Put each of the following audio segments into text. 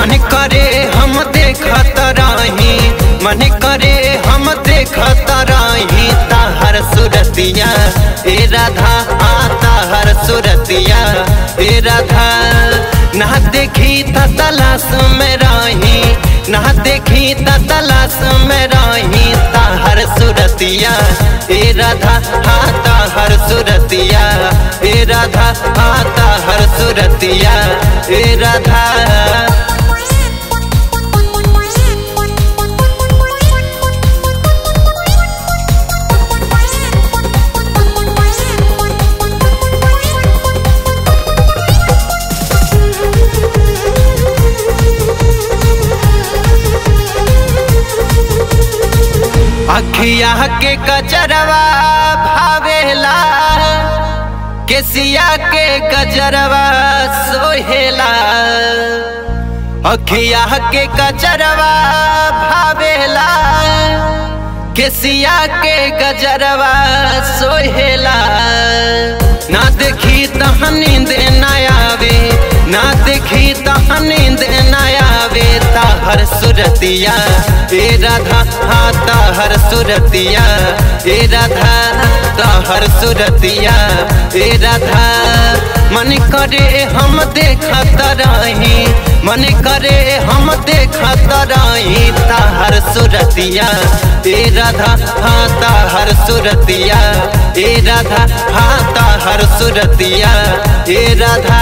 मन करे हम देखत रही मन करे हम देखत रही ताहर सुरतिया ए राधा आ ताहर सुरतिया ए राधा ना देखी त तलाश में रही ना देखी त तलाश में रही ताहर सुरतिया ए राधा हा ताहर सुरतिया ए राधा हा ताहर सुरतिया ए राधा अखिया के गजरवा भावेला केसिया के गजरवा सोहेला अखिया के गजरवा भावेला केसिया के गजरवा सोहेला ना देखी तह नींद न आवे ना देखी तह नींद न आवे ताहर सुरतिया ए राधा हा ताहर सुरतिया ए राधा ताहर सुरतिया ए राधा मन करे हम देखत रही मन करे हम देखत रही ताहर सुरतिया ए राधा हा ताहर सुरतिया ए राधा हा ताहर सुरतिया ए राधा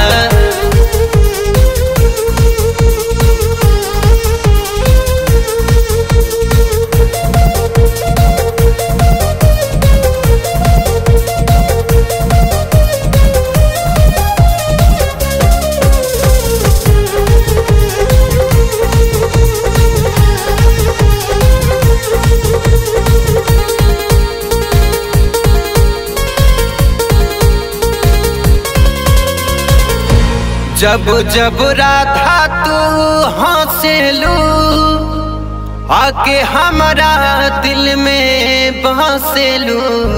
जब जब राधा तू हंसेलू आके हमारा दिल में बसेलू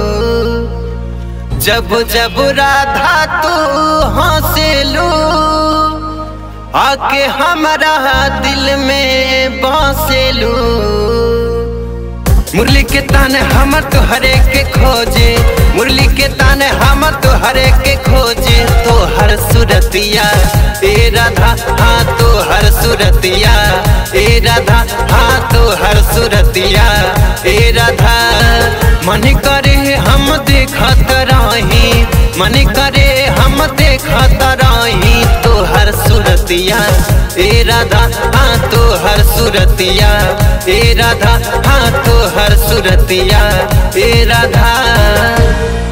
जब जब राधा तू हंसेलू आके हमारा दिल में बसेलू मुरली के ताने हमर तो हरे के खोजे मुरली के ताने हमर तो हरे के खोजे तो हर सुरतिया ए राधा हाँ तो हर सुरतिया ए राधा हाँ तो हर सुरतिया ए राधा मन करे हम देखत रही मन करे हम देखत रही तो हर सुरतिया ए राधा हाँ तो हर सुरतिया ए राधा हाँ तो हर सुरतिया ए राधा